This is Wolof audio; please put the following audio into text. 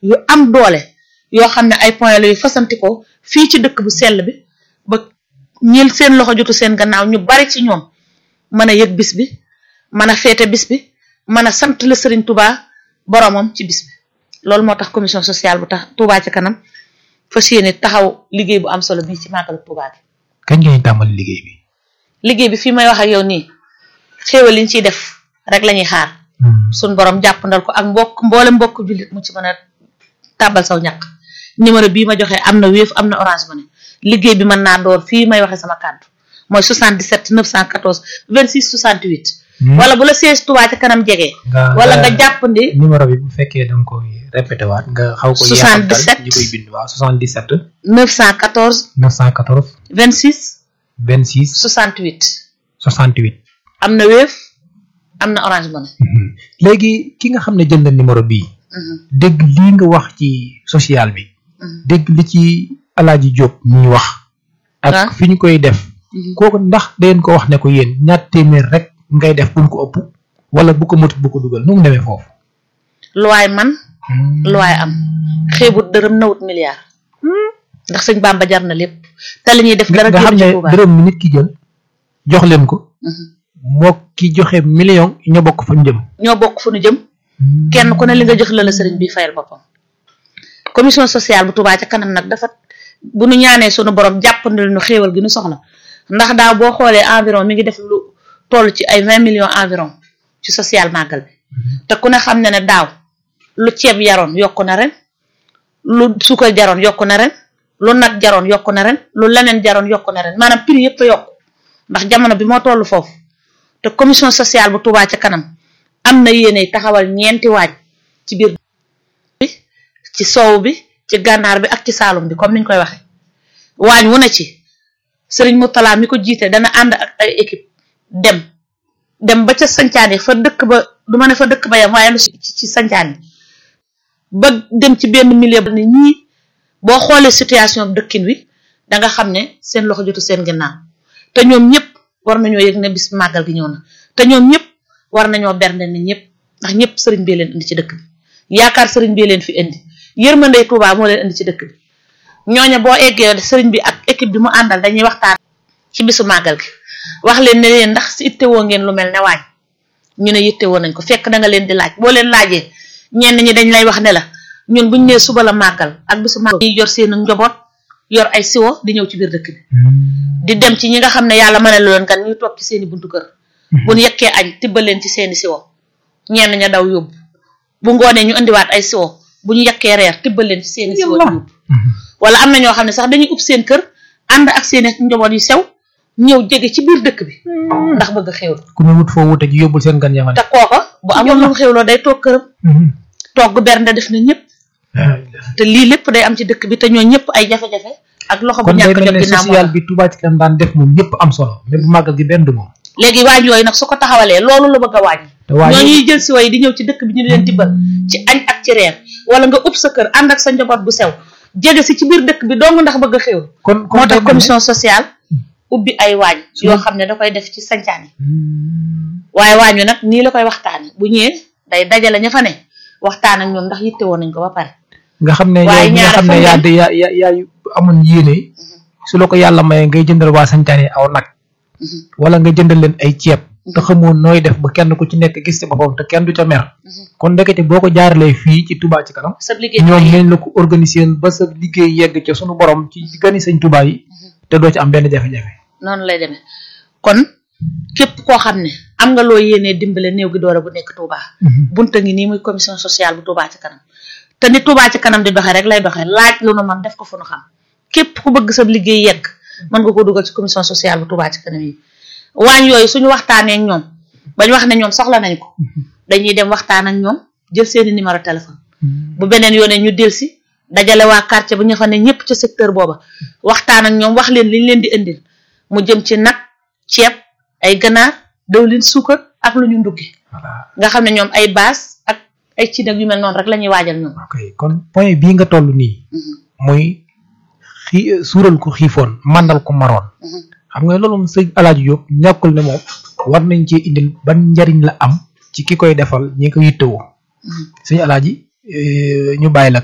yu am doole yoo xam ne ay point la yu fasantikoo fii ci dëkk bu sell bi ba ñil seen loxo jotu seen gannaaw ñu bari ci ñoom mën a yëg bis bi mën a féete bis bi mën a sant la Serigne Touba boromam ci bis bi loolu moo tax commission sociale bu tax Touba ci kanam fas yéene taxaw liggéey bu am solo bii ci màggalu Touba bi kañ ngeen tàmbali liggéey bi. liggéey bi fii may wax ak yow nii xéewal liñ ciy def rek la ñuy xaar suñ borom jàppandal ko ak mbokk mboole mbokk jullit mu ci mën a tàbbal saw ñàkk numéro bii ma joxe am na Wave am na Orange Money liggéey bi mën naa door fii may waxe sama kàddu mooy 77 914 26 68 wala bu la siège Touba ca kanam jege. wala nga jàppandi. numéro bi bu fekkee da nga koy répété waat nga xaw ko. 77 ñi koy bind waaw 77. 914. 914. 26. 26. 68. 68. am na Wave am na Orange Money. léegi ki nga xam ne jël na numéro bii. dégg lii nga wax ci social bi. dégg li ci Alaaji Diop ñuy wax. ak fi ñu koy def. kooku ndax dangeen ko wax ne ko yéen ñaar téeméer rek. ngay def bu mu ko ëpp wala bu ko motut bu ko dugal nu mu demee foofu. lu waay man lu waay am xeebut dërëm nawut milliard ndax sëñ Bamba jar na lépp te li ñuy def dara nga xam ne dërëm mi nit ki jël jox leen ko moo ki joxe million ñoo bokk fa ñu jëm ñoo bokk fu ñu jëm kenn ku ne li nga jox la la sëriñ bi fayal boppam commission sociale bu Touba ca kanam nag dafa bu nu ñaanee sunu borom jàppandil nu xéewal gi nu soxla ndax daaw boo xoolee environ mi ngi def lu toll ci ay vingt millions environ ci social màggal bi te ku ne xam ne ne daaw lu ceeb yaroon yokku na ren lu suukar jaroon yokku na ren lu nag jaroon yokku na ren lu leneen jaroon yokku na ren maanaam prix yëpp a yokku ndax jamono bi moo toll foofu te commission sociale bu Touba ca kanam am na yéene taxawal ñeenti waaj ci biir bi ci soow bi ci gànnaar bi ak ci saalum bi comme niñ koy waxe waañ wu ne ci sëriñ Moutala mi ko jiite dana ànd ak ay équipe dem dem ba ca sancaani fa dëkk ba du ma ne fa dëkk ba yam waaye lu ci sancaani ba dem ci benn milieu ba ne ñii boo xoolee situation dëkkin wi da nga xam ne seen loxo jotu seen ginnaaw te ñoom ñëpp war nañoo yëg ne bis màggal gi ñëw na te ñoom ñëpp war nañoo bernde ni ñëpp ndax ñëpp sëriñ bee leen indi ci dëkk bi yaakaar sëriñ bee leen fi indi yërmande Touba moo leen indi ci dëkk bi ñooña boo eggee sëriñ bi ak équipe bi mu àndal dañuy waxtaan ci bisu màggal gi wax leen ne leen ndax si ittewoo ngeen lu mel ne waañ ñu ne yittewoo nañ ko fekk da nga leen di laaj boo leen laajee ñenn ñi dañ lay wax ne la ñun buñ nee suba la màggal ak bisu màggal ñuy yor seen njaboot yor ay siwo di ñëw ci biir dëkk bi di dem ci ñi nga xam ne yàlla mën na leen kan ñuy toog ci seeni buntu kër buñ yekkee añ tibbal leen ci seeni siwo ñenn ña daw yóbbu bu ngoonee ñu indiwaat ay siwo bu ñu yekkee reer tibbal leen ci seeni siwo yóbbu wala am na ñoo xam ne sax dañuy ub seen kër ànd ak seeni njaboot yu sew ñëw jege ci biir dëkk bi ndax bëgg xewlu ku ne wut foo wute ji yóbbul seen gan yamane te kooka bu amoon lu mu xewloo day toog këram togg bernde def na ñëpp te lii lépp day am ci dëkk bi te ñoo ñëpp ay jafe-jafe ak loxo bu kon day ñàkk mel jot ne ginnaaw social moo bi Touba ci kanam daan def moom yëpp am solo mais bu màggal gi benn du moom léegi waañ yooyu nag su ko taxawalee loolu la bëgg a wàññi te waañ ñoo ñuy jël si way di ñëw ci dëkk bi ñu di leen tibbal ci añ ak ci reer wala nga ub sa kër ànd ak sa njaboot bu sew jege si ci biir dëkk bi dong ndax bëgg a xewlu kon kon moo day tax mel ne- commission sociale ubbi ay waañ yoo xam ne da koy def ci sancaan yi waaye waañ wi nag nii la koy waxtaane bu ñëwee day dajale ña fa ne waxtaan ak ñoom ndax yitte woon nañ ko ba pare nga xam ne waaye yow mi nga ñaar xam ne fan yaa lañ- di yaa yaa yaa amoon yéene su la ko yàlla maye ngay jëndal waa santaane aw nag wala nga jëndal leen ay ceeb te xamoon nooy def ba kenn ku ci nekk gis ci boppam te kenn du ca mer kon ndekete boo ko jaaralee fii ci Touba ci kanam sa liggéey ñoom nañ la ko organiser ba sa liggéey yegg ca sunu borom ci gani sëñ Touba yi te doo ci am benn jafe-jafe noonu lay demee kon képp koo xam ne am nga loo yéenee dimbale néew gi doole bu nekk Touba bunta ngi nii muy commission sociale bu Touba ci kanam te ni Touba ci kanam di doxee rek lay doxee laaj lu nu man def ko fu nu xam képp ku bëgg sa liggéey yegg mën nga ko dugal ci commission sociale bu Touba ci kanam yi waañ yooyu suñu waxtaanee ak ñoom bañ wax ne ñoom soxla nañ ko dañuy dem waxtaan ak ñoom jël seeni numéro téléphone bu beneen yoonee ñu del si dajale waa quartier bu ñu fa ne ñëpp ca secteur booba waxtaan ak ñoom wax leen liñ leen di indil mu jëm ci nag ceeb ay ganaar dawlin suukar ak lu ñu nduggi voilà nga xam ne ñoom ay baas ak ay ci nag yu mel noonu rek la ñuy waajal ñoom ok kon point bii nga toll nii muy xii suural ko xiifoon mandal ko maroon xam nga loolu moom sëñ Alaaji Diop ñàkkul ne moom war nañ ci indil ban njariñ la am ci ki koy defal ñi ko yittewoo sëñ Alaaji eh, ñu bàyyi la